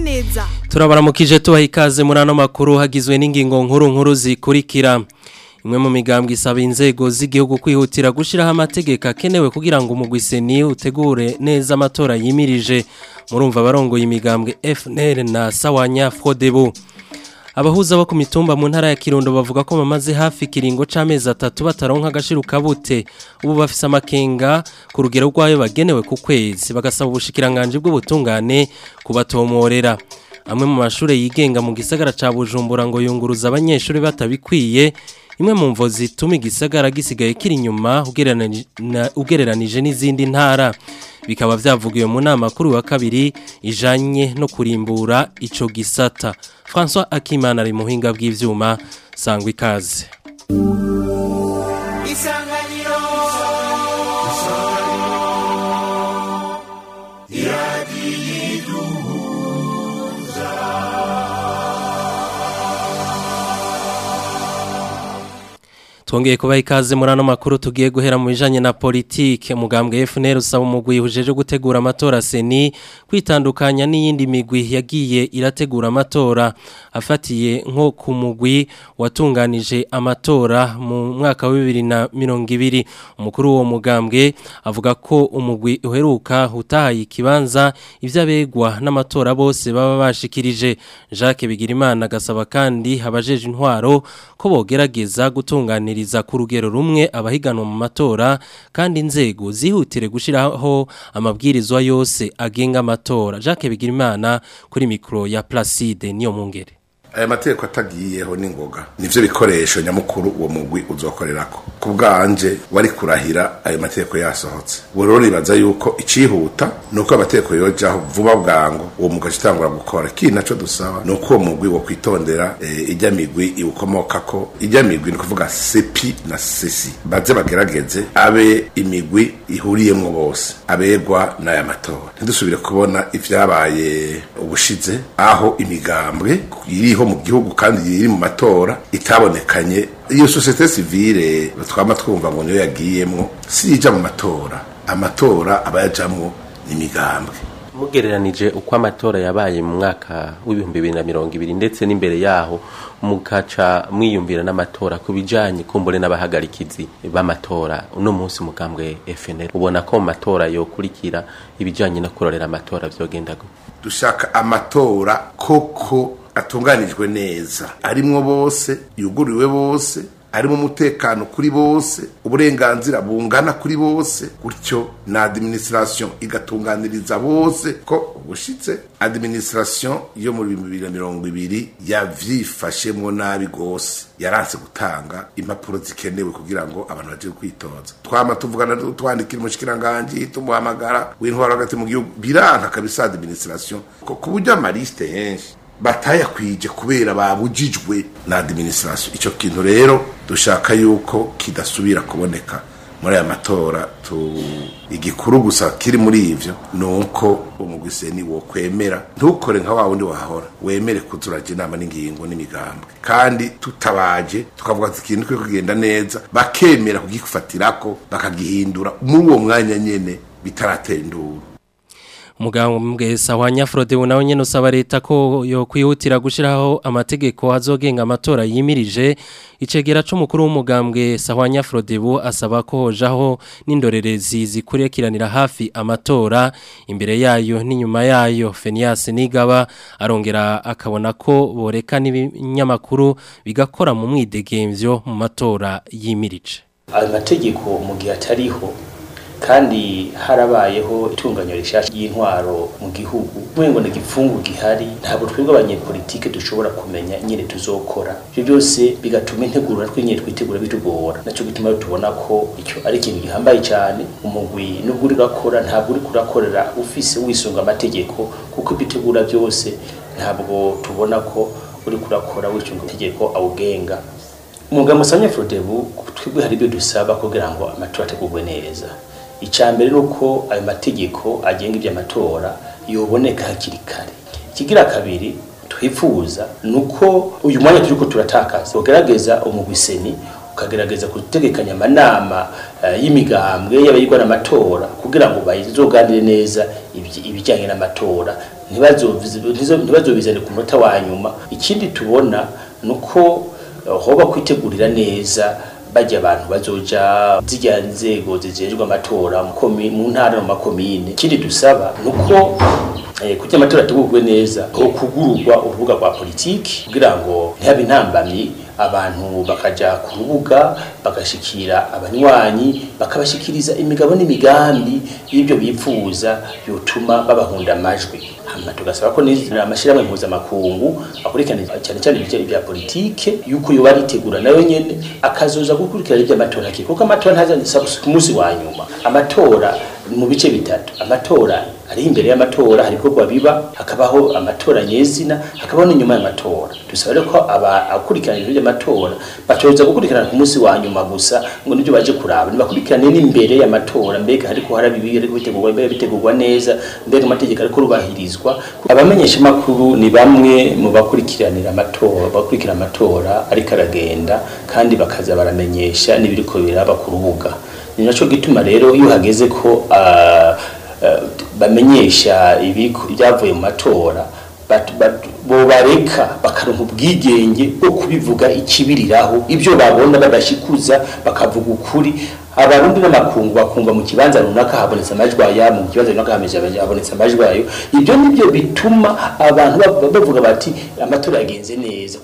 neza turabaramukije tubaha ikaze muri ano makuru hagizwe n'ingingo nkuru nkuru zikurikira imwe mu migambwe isaba inzego z'igihugu kwihutira gushyiraho amategeko akenewe kugira ngo umugwiseni utegure neza amatora yimirije murumva abarongoye imigambwe FNL na Sawanya Frodebu abahuza bo ku mitumba mu ntara ya Kirundo bavuga ko bamaze hafi kiringo c'amezi atatu bataronka agashiru kabute ubu bafise amakenga ku rugero rwayo bagenewe ku kwezi bagasaba ubushikiranganje bw'ubutungane kubatomorera amwe mu mashure yigenga mu gisagara ca Bujumbura ngo yunguruza abanyeshuri batabikwiye imwe mu mvo zituma igisagara gisigaye kiri inyuma ugereranije n'izindi ntara bikaba byavugiwe mu nama kuri wa kabiri ijanye no kurimbura ico gisata François Akimana ari muhinga bw'ivyuma sangwa ikaze Isanganiro Twongeye kubaha ikaze muri ano makuru tugiye guhera mu bijanye na politike mugambwe FNL usaba umugwi ujeje gutegura amatora seni kwitandukanya n'iyindi migwi yagiye irategura amatora afatiye nko ku mugwi watunganije amatora mu mwaka wa 2020 umukuru wo mugambwe avuga ko umugwi uheruka utahaye ikibanza ivy'abegwa n'amatora bose baba bashikirije Jacques Bigirimana gasaba kandi abajeje intwaro ko bogerageza gutunganira kubahiriza ku rugero rumwe abahiganwa mu matora kandi inzego zihutire gushiraho amabwirizwa yose agenga amatora Jacques Bigirimana kuri mikro ya Placide niyo mungere aya mategeko atagiyeho n'ingoga nivyo bikoresho nyamukuru uwo mugwi uzokorerako ku bwanje wari kurahira ayo mategeko yasohotse rero nibaza yuko icihuta ni uko amategeko yojaho vuba bwango uwo mugwi acitangura gukora ikindi naco dusaba ni uko uwo mugwi wo kwitondera e, ijya migwi iwukomokako ijya migwi ni kuvuga sepi na sesi baze bagerageze abe imigwi ihuriyemwo bose abegwa n'aya matora ntidusubire kubona ivyabaye ubushize aho imigambwe iriho mu gihugu kandi iri mu matora itabonekanye iyo societe civile twama twumva ngo niyo yagiyemwo si ija mu matora amatora abayajamwo n'imigambwe mugereranije uko amatora yabaye mu mwaka w'ibihumbi bibiri na mirongo ibiri ndetse n'imbere yaho mukaca mwiyumvira n'amatora ku bijanye kumbure n'abahagarikizi b'amatora uno munsi mugambwe FNL ubona ko mu matora yokurikira ibijanye no kurorera amatora vyogenda gute dushaka amatora koko atunganijwe neza arimwo bose yuguriwe bose arimo umutekano kuri bose uburenganzira bungana kuri bose gutyo na administration igatunganiriza bose ko ubushitse administration yo muri bibiri na mirongo ibiri yavyifashemwo nabi gose yaranse gutanga impapuro zikenewe kugira ngo abantu baje kwitoza twama tuvugana twandikira umushikiranganji tumuhamagara w'intwaro hagati mu gihugu biranka kabisa administration ko ku buryo amaliste henshi batayakwije kubera babujijwe na administration ico kintu rero dushaka yuko kidasubira kuboneka muri aya matora tu igikuru gusa kiri muri ivyo nuko umugwiseni wo kwemera ntukore nka wawundi wahora wemere kuzuraje inama n'ingingo n'imigambwe kandi tutabaje tukavuga ati ikintu kiri kugenda neza bakemera kugifatirako bakagihindura muri uwo mwanya nyene bitaratera induru umugambwe wa nyafurode nawe nyine usaba leta ko yo kwihutira gushyiraho amategeko azogenga amatora yimirije icegera c'umukuru w'umugambwe wa nyafurode asaba ko hojaho n'indorerezi zikurikiranira hafi amatora imbere yayo n'inyuma yayo Fenias Nigaba arongera akabona ko boreka n'ibinyamakuru bigakora mu mwidegemvyo mu matora yimirije ayo mategeko mu gihe atariho kandi harabayeho itunganywa rishasha y'intwaro mu gihugu mwengo ni gipfungu gihari ntabwo twebwe abanyepolitike dushobora kumenya nyine tuzokora ibyo byose bigatuma integuro natwe nyine twitegura bitugora nacyo gituma tubona ko icyo ari ikintu gihambaye cyane umugwi nubwo uri urakora ntabwo uri kurakorera ufise wisunga amategeko kuko ibitegura byose ntabwo tubona ko uri kurakora wisunga amategeko awugenga umugabo musanya frodebu twebwe hari ibyo dusaba kugira ngo amatora ategurwe neza icambere nuko ayo mategeko agenga iby'amatora yoboneka hakiri kare ikigira kabiri twifuza nuko uyu mwanya turiko turatakaza ugerageza umugwiseni ukagerageza gutegekanya amanama uh, y'imigambwe y'abayigwa n'amatora kugira ngo bazoganire neza ibijyanye n'amatora ntibazobizane ku munota wa nyuma ikindi tubona ni uko hoba kwitegurira neza bajya abantu bazoja zijya nzego zijejwe amatora mu ntara no makomine ikindi dusaba ni uko kugira amatora ategurwe neza ho kugururwa urubuga rwa politiki kugira ngo ntihabe intambamyi abantu bakaja ku rubuga bagashikira abanywanyi bakabashikiriza imigabo n'imigambi y'ibyo bipfuza yotuma babahunda amajwi hama tugasaba ko amashirahamwe mpuzamakungu akurikirana cyane cyane ibijyanye bya politike yuko yoba aritegura nayo nyene akazoza gukurikirana iby'amatora ke kuko amatora ntaza ku munsi wa nyuma amatora mu bice bitatu amatora ari imbere y'amatora hari ibikorwa biba hakabaho amatora nyezina hakabaho n'inyuma y'amatora dusaba rero ko abakurikirana ibintu by'amatora batoza gukurikirana ku munsi wa nyuma gusa ngo nibyo baje kuraba nibakurikirane n'imbere y'amatora mbega hariko harabibi ariko bitegurwa mbega bitegurwa neza mbega amategeko ariko rubahirizwa abamenyesha makuru ni bamwe mu bakurikiranira amatora bakurikira amatora ariko aragenda kandi bakaza baramenyesha n'ibiriko biraba ku rubuga ni naco gituma rero iyo hageze ko uh, bamenyesha ibyavuye mu matora bobareka bakaronka ubwigenge bwo kubivuga ikibiriraho ibyo babona badashikuza bakavuga ukuri abarundi n'amakungu bakumva mu kibanza runaka habonetse amajwi aya mu kibanza runaka habonetse amajwi ayo ibyo nibyo bituma abantu bavuga bati amatora yagenze neza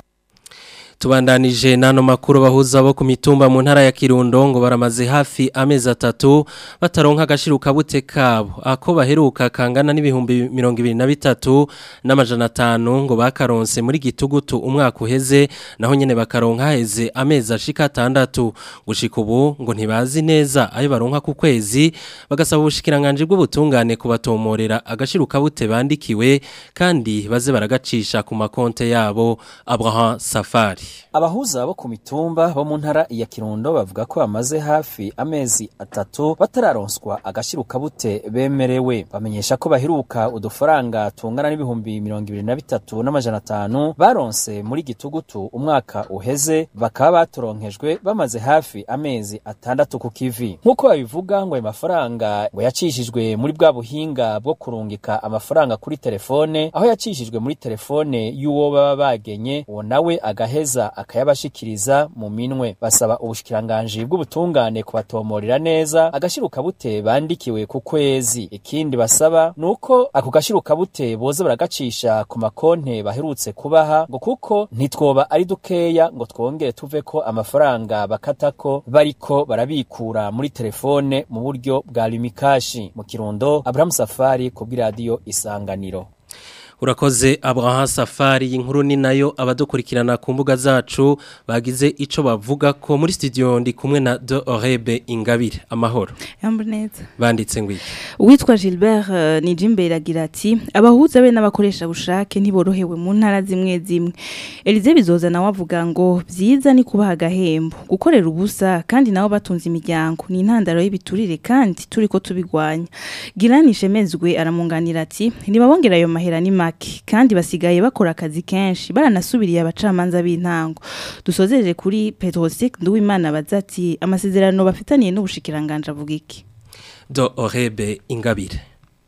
tubandanije nano makuru bahuza bo ku mitumba mu ntara ya Kirundo ngo baramaze hafi amezi atatu bataronka agashiruka bute kabo ako baheruka kangana n'ibihumbi 2023 n'amajana 5 ngo bakaronse muri gitugutu umwaka uheze naho nyene bakaronka heze amezi ashika 6 gushika ubu ngo ntibazi neza ayo baronka ku kwezi bagasaba ubushikiranganje bw'ubutungane kubatomorera agashiruka bute bandikiwe kandi baze baragacisha ku makonte yabo Abraham Safari abahuza bo ku mitumba bo mu ntara ya Kirundo bavuga ko bamaze hafi amezi atatu batararonswa agashiruka bute bemerewe bamenyesha ko baheruka udufaranga tungana n'ibihumbi mirongo ibiri na bitatu n'amajana atanu baronse muri gitugutu umwaka uheze bakaba baturonkejwe bamaze hafi amezi atandatu ku kivi nk'uko babivuga ngo ayo mafaranga ngo yacishijwe muri bwa buhinga bwo kurungika amafaranga kuri telefone aho yacishijwe muri telefone y'uwo baba bagenye uwo nawe agaheza akayabashikiriza mu minwe basaba ubushikiranganje bw'ubutungane kubatomorera neza agashiruka bute bandikiwe ku kwezi ikindi basaba nuko ako gashiruka bute boza baragacisha ku makonte baherutse kubaha ngo kuko ntitwoba ari dukeya ngo twongere tuve ko amafaranga bakatako bariko barabikura muri telefone mu buryo bwa limikashi mu kirundo Abraham Safari ku bw'iradiyo Isanganiro urakoze Abraham Safari inkuru ni nayo abadukurikirana ku mbuga zacu bagize ico bavuga ko muri studio ndi kumwe na De Orebe Ingabire amahoro yamboneza banditse ngwiki uwitwa Gilbert uh, Nijimbere agira ati abahuza be n'abakoresha bushake ntiborohewe mu ntara zimwe zimwe Elize bizoza nawe avuga ngo byiza ni kubaha agahembo gukorera ubusa kandi nabo batunze imiryango ni intandaro y'ibiturire kandi turiko tubigwanya Girani Shemezwe aramunganira ati nibabongera ayo mahera ni make kandi basigaye bakora akazi kenshi baranasubiriye abacamanza b'intango dusozeje kuri Petrosik Nduwimana bazati amasezerano bafitaniye n'ubushikiranganje avuga iki Do Orebe Ingabire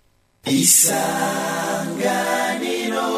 Isanganiro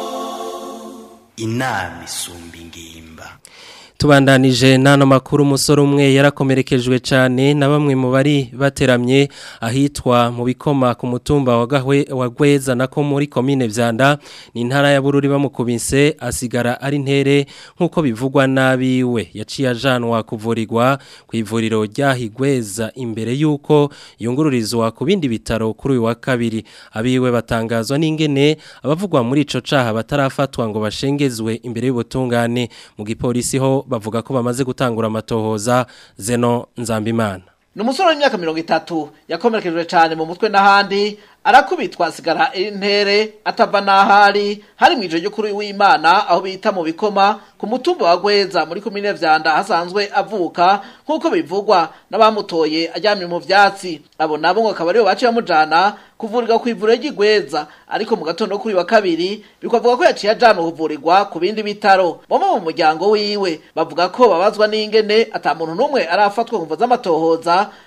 Inami isumba ingimba tubandanije nano makuru umusore umwe yarakomerekejwe cyane na bamwe mu bari bateramye ahitwa mu bikoma ku mutumba wa gahwe wa gweza nako muri komine vyanda ni intara ya bururi bamukubise asigara ari ntere nkuko bivugwa nabiwe yaciye ajanwa kuvurirwa ku ivuriro ryahigweza imbere yuko yungururizwa ku bindi bitaro kuri uyu wa kabiri abiwe batangazwa n'ingene abavugwa muri ico caha batarafatwa ngo bashengezwe imbere y'ubutungane mu gipolisi ho bavuga ko bamaze gutangura amatohoza zeno nzambimana ni umusore w'imyaka mirongo itatu yakomerekejwe cyane mu mutwe n'ahandi arakubitwa asigara intere atava n'ahari hari mu ijoro ry'ukuri w'imana aho bita mu bikoma ku mutumba wa gweza muri komine vyanda hasanzwe avuka nk'uko bivugwa n'abamutoye aryamye mu vyatsi abo nabo ngo akaba aribo baciye bamujana kuvurirwa ku ivuriro ry'igweza ariko mu gatondo kuri wa kabiri bikavuga ko yaciye ajana kuvurirwa ku bindi bitaro bamwe mu muryango wiwe bavuga ko babazwa n'ingene ata muntu n'umwe arafatwa kumva z'amatohoza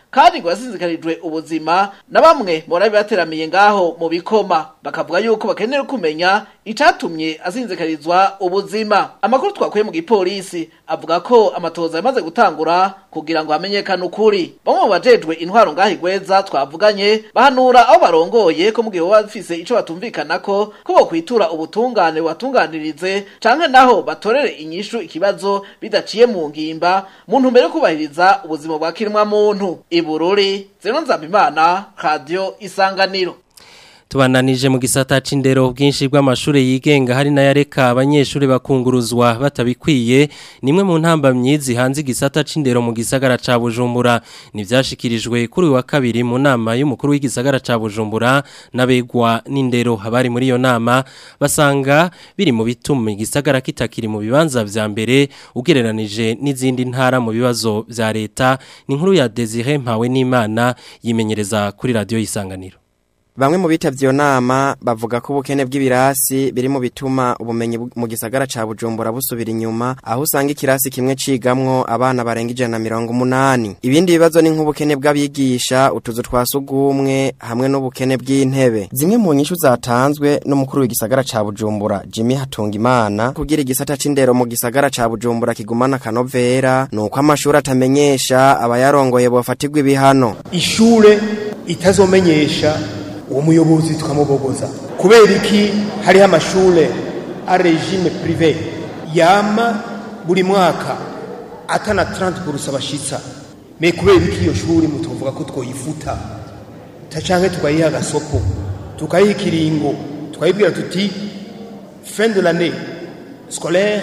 kandi ngo yasinzikarijwe ubuzima na bamwe mu bari bateramiye ngaho mu bikoma bakavuga yuko bakeneye kumenya icatumye asinzikarizwa ubuzima amakuru twakuye mu gipolisi avuga ko amatoza yamaze gutangura kugira ngo hamenyekane ukuri bamwe mu bajejwe intwaro ngaho igweza twavuganye bahanura aho barongoye ko mu gihe baba bafise ico batumvikanako ko bokwitura ubutungane bubatunganirize canke naho batorere inyishu ikibazo bidaciye mu ngimba mu ntumbero yo kubahiriza ubuzima bwa kiremwa muntu ibururi zeno nzambimana radio isanganiro Tubandanije mu gisata c'indero bwinshi bw'amashure yigenga hari na yareka abanyeshure bakunguruzwa batabikwiye nimwe mu ntambamyi zihanze igisata c'indero mu gisagara ca Bujumbura nivyashikirijwe kuri uyu wa kabiri mu nama y'umukuru w'igisagara ca Bujumbura n'abegwa n'indero habari muri iyo nama basanga biri mu bituma igisagara kitakiri mu bibanza vya mbere ugereranije n'izindi ntara mu bibazo vya leta ni inkuru ya Desire Mpawe n'Imana yimenyereza kuri radio y'isanganiro Bamwe mu bitavye iyo nama bavuga ko ubukene bw'ibirasi biri mu bituma ubumenyi bu- mu gisagara ca Bujumbura busubira inyuma aho usanga ikirasi kimwe cigamwo abana barenga ijana na mirongo umunani ibindi bibazo ni nk'ubukene bw'abigisha utuzu twa sugumwe hamwe n'ubukene bw'intebe zimwe mu nyishu zatanzwe n'umukuru w'igisagara ca Bujumbura Jimmy Hatungimana kugira igisata c'indero mu gisagara ca Bujumbura kigumana kanovera nuko amashuri atamenyesha abayarongoye bofatirwa ibihano ishure itazomenyesha uwo muyobozi tukamubogoza kubera iki hariho amashure a regime prive yama buri mwaka atana 30 kurusa bashitsa me kubera iki iyo shuri mutuvuga ko twoyifuta tacanke tukayiha agasoko tukayiha ikiringo tukayibwira tuti fin de l'année scolaire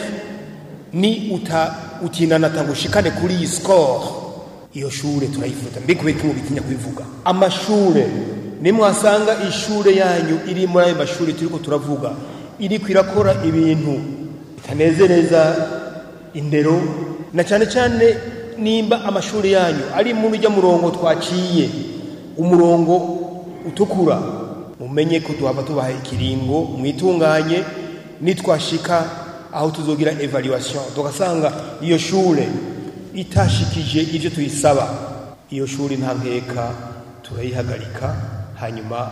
ni uta utinana tangushikane kuri iyi score iyo shure turayifuta mbe kubera iki mubitinya kubivuga amashure nimwasanga ishure yanyu iri muri ayo mashuri turiko turavuga iriko irakora ibintu bitanezereza indero na cyane cyane nimba amashuri yanyu ari muri ujya murongo twaciye umurongo utukura mumenye ko tuhava tubaha ikiringo mwitunganye nitwashika aho tuzogira evaluation tugasanga iyo shure itashikije ivyo tuyisaba iyo shuri nta nkeka turayihagarika hanyuma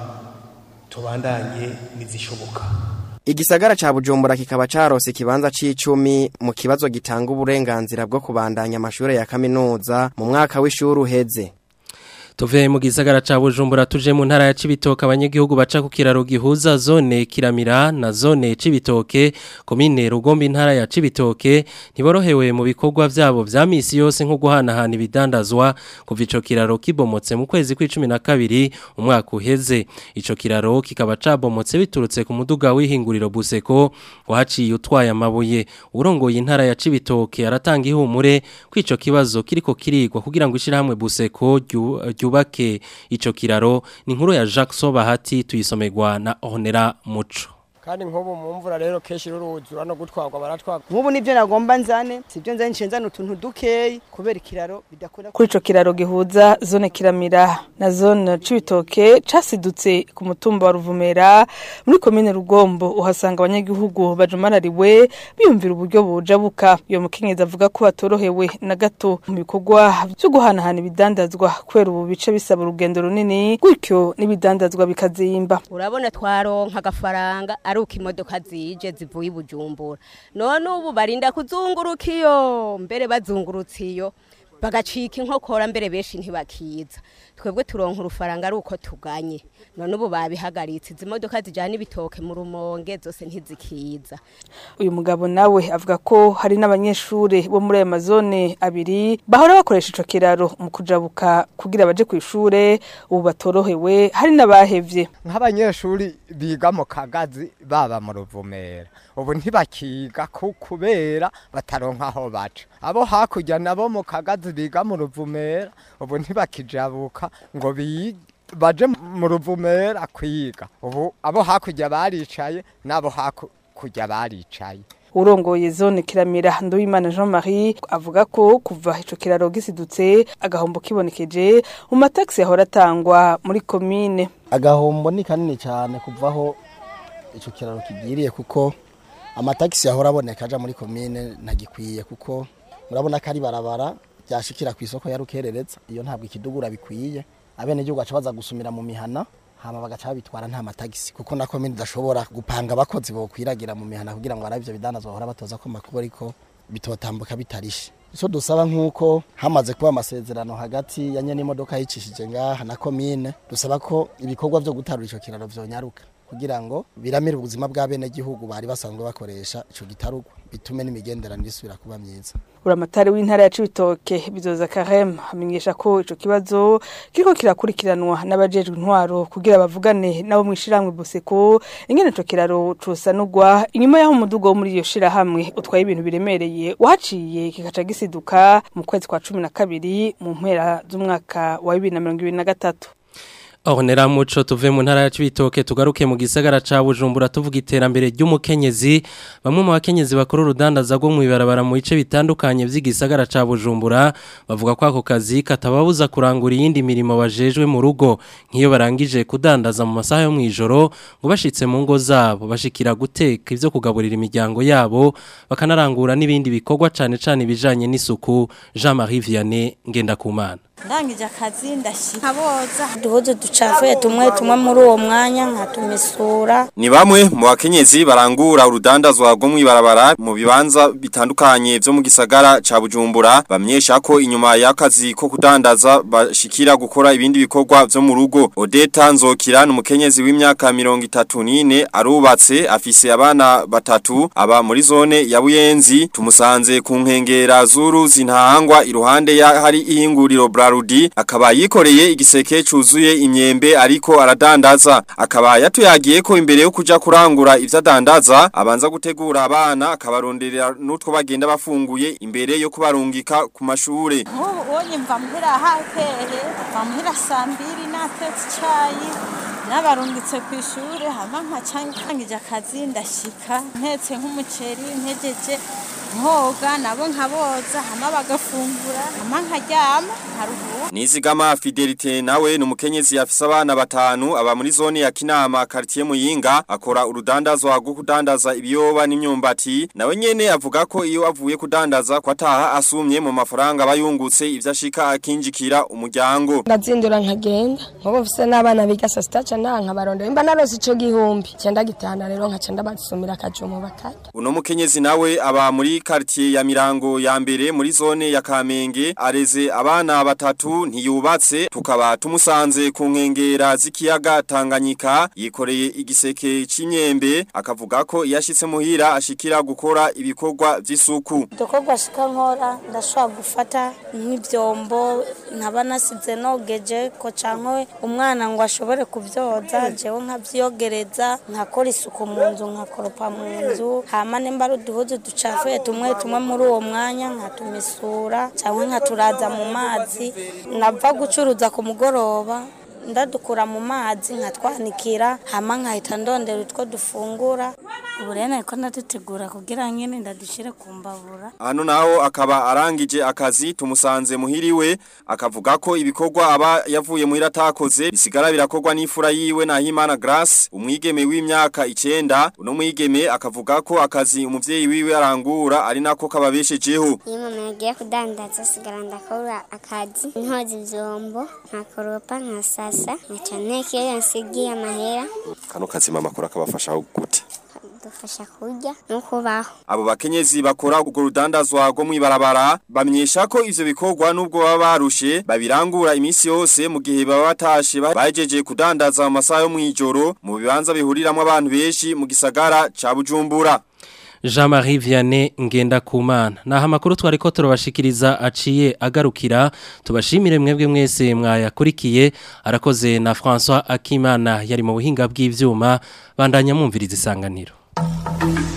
tubandanye nizishoboka Igisagara ca Bujumbura kikaba carose ikibanza c'icumi mu kibazo gitanga uburenganzira bwo kubandanya amashure ya kaminuza mu mwaka w'ishuri uheze. Tuve mu gisagara ca Bujumbura tuje mu ntara ya Cibitoke abanyagihugu baca ku kiraro gihuza zone Kiramira na zone Cibitoke komine Rugombe intara ya Cibitoke ntiborohewe mu bikorwa vyabo vya misi yose nko guhanahana ibidandazwa kuva ico kiraro kibomotse mu kwezi kw'icumi na kabiri umwaka uheze ico kiraro kikaba cabomotse biturutse ku muduga w'ihinguriro Buseko wahaciye utwaye amabuye urongoye intara ya Cibitoke aratanga ihumure kwico kibazo kiriko kirigwa kugira ngo ishirahamwe Buseko ryu ryubake ico kiraro ni inkuru ya Jacques Sobahati tuyisomerwa na Honera Muco kandi nk'ubu mu mvura rero kenshi ruruzura no gutwarwa baratwarwa nk'ubu nibyo nagomba nzane sibyo nzane nce nzane utuntu dukeyi kubera ikiraro bidakunda kuri ico kiraro gihuza zone kiramira na zone cibitoke casidutse ku mutumba wa ruvumera muri komine rugombo uhasanga abanyagihugu bajumarariwe biyumvira uburyo bujabuka iyo mukenyezi avuga ko batorohewe na gato mu bikorwa vyo guhanahana ibidandazwa kubera ubu bice bisaba urugendo runini gutyo n'ibidandazwa bikazimba urabona twaronka agafaranga ari uko imodoka zije zivuye i bujumbura none ubu barinda kuzunguruka iyo mbere bazungurutse iyo bagacika inkokora mbere benshi ntibakiza twebwe turonka urufaranga ari uko tuganye none ubu babihagaritse izi modoka zijyana ibitoke mu rumonge zose ntizikiza uyu mugabo nawe avuga ko hari n'abanyeshuri bo muri ayo mazone abiri bahora bakoresha ico kiraro mu kujabuka kugira baje ku ishure ubu batorohewe hari n'abahevye nk'abanyeshuri biga mu kagazi baba mu ruvumera ubu ntibakiga ku kubera bataronka aho baca abo hakurya nabo mu kagazi biga mu ruvumera ubu ntibakijabuka ngo bige baje mu ruvumera kwiga ubu abo hakurya baricaye n'abo hakurya baricaye urongoye zone kiramira nduwimana jean marie avuga ko kuva ico kiraro gisidutse agahombo kibonekeje mu mataxi yahora atangwa muri komine agahombo ni kanini cyane kuvaho ico kiraro kigiriye kuko amatagisi yahora aboneka aja muri komine ntagikwiye kuko murabona ko ari barabara ryashikira ku isoko ya rukerereza iyo ntabwo ikidugura bikwiye abenegihugu baca baza gusumira mu mihana hama bagaca babitwara nta matagisi kuko na komine idashobora gupanga abakozi bokwiragira mu mihana kugira ngo arabe ivyo bidandazwa bahora batoza ko makuru ariko bitotambuka bitarishe ico dusaba nk'uko hamaze kuba amasezerano hagati ya nyene imodoka yicishije ngaha na komine dusaba ko ibikorwa vyo gutarura ico kiraro vyonyaruka kugira ngo biramire ubuzima bw'abenegihugu bari basanzwe bakoresha ico gitarugwa bitume n'imigenderanire isubira kuba myiza buramatari w'intara ya Cibitoke bizoza Karem amenyesha ko ico kibazo kiriko kirakurikiranwa n'abajejwe intwaro kugira bavugane nabo mwishiramwe Boseko ingene ico kiraro cosanurwa inyuma yaho umudugo wo muri iyo shirahamwe utwaye ibintu biremereye wahaciye kikaca gisiduka mu kwezi kwa cumi na kabiri mu mpera z'umwaka wa bibiri na mirongo ibiri na gatatu Ahonera muco tuve mu ntara ya Cibitoke tugaruke mu gisagara ca Bujumbura tuvuga iterambere ry'umukenyezi bamwe mu bakenyezi bakora urudandaza rwo mu ibarabara mu bice bitandukanye vy'igisagara ca Bujumbura bavuga ko ako kazi katababuza kurangura iyindi mirimo bajejwe mu rugo nk'iyo barangije kudandaza mu masaha yo mwijoro ngo bashitse mu ngo zabo bashikira guteka ivyo kugaburira imiryango yabo bakanarangura n'ibindi bikorwa cane cane bijanye n'isuku Jean-Marie Vianney Ngendakumana ndangije akazi ndashika nkaboza duhuze ducafuye tumwe tumwe muri uwo mwanya nkatumesura Ni bamwe mu bakenyezi barangura urudandazwa rwo mu ibarabara mu bibanza bitandukanye vyo mu gisagara ca Bujumbura bamyesha ko inyuma y'akazi ko kudandaza bashikira gukora ibindi bikorwa vyo mu rugo Odeta Nzokira n'umukenyezi w'imyaka 34 arubatse afise abana batatu aba muri zone ya Buyenzi tumusanze ku nkengera zuru zintahangwa iruhande ya hari ihinguriro Brarudi akaba yikoreye igiseke cuzuye imyembe ariko aradandaza akaba yatuyagiye ko imbere yo kuja kurangura ivyo adandaza abanza gutegura abana akabaronderera n'utwo bagenda bafunguye imbere yo kubarungika ku mashure nk'ubu ubonye mva muhira hahehe mva muhira saa mbiri natetse icayi nabarungitse ku ishuri hama nkacangije akazi ndashika ntetse nk'umuceri ntejeje nkoga nabo nkaboza hama bagafungura hama nkaryama nkaruhuka Nizigama Fidelite nawe numukenyezi afise abana batanu aba muri zone ya Kinama quartier Muyinga akora urudandazwa rwo kudandaza ibiyoba n'imyumbati nawe nyene avuga ko iyo avuye kudandaza kwataha asumye mu mafaranga bayungutse ivyo ashika akinjikira umuryango ndazindura nkagenda nkubu mfise n'abana biga saa sita ca nanka barondera imba narose ico gihumbi cenda gitana rero nkaca ndabasumira akajumu bakarya Uno mukenyezi nawe aba muri quartier ya Mirango ya mbere muri zone ya Kamenge areze abana batatu ntiyubatse tukaba tumusanze ku nkengera z'ikiyaga Tanganyika yikoreye igiseke c'imyembe akavuga ko yashitse muhira ashikira gukora ibikorwa vy'isuku udukorwa shika nkora ndashobora gufata nk'ivyombo nkaba nasize nogeje ko canke umwana ngo ashobore kuvyoza jewe nkavyogereza nkakora isuku mu nzu nkakoropa mu nzu hama nimba ari uduhuzu ducafuye tumwe tumwe muri uwo mwanya nkatumesura canke nkaturaza mu mazi nava gucuruza ku mugoroba ndadukura mu mazi nkatwanikira hama nkahita ndondera utwo dufungura ubu rero nariko ndadutegura kugira nyene ndadushire ku mbabura Hano naho akaba arangije akazi tumusanze muhiriwe akavuga ko ibikorwa aba yavuye muhira atakoze bisigara birakorwa n'ifura yiwe na Himana Grace umwigeme w'imyaka 9 uno mwigeme akavuga ko akazi umuvyeyi wiwe arangura ari nako kababeshejeho iyo mama yagiye kudandaza sigara ndakora akazi ntoza ivyombo nkakoropa nkasasa nkaca nteka iyo yansigiye amahera kano kazi mama akora kabafasha gute dufasha kurya no kubaho Abo bakenyezi bakora urwo rudandazwa rwo mwibarabara bamyesha ko ivyo bikorwa nubwo baba barushe babirangura imisi yose mu gihe baba batashe bajeje kudandaza mu masaha yo mwijoro mu bibanza bihuriramwo abantu benshi mu gisagara ca Bujumbura Jean-Marie Vianney Ngendakumana naha makuru twariko turabashikiriza aciye agarukira tubashimire mwebwe mwese mwayakurikiye arakoze na François Akimana yari mu buhinga bw'ivyuma bandanya mumviriza isanganiro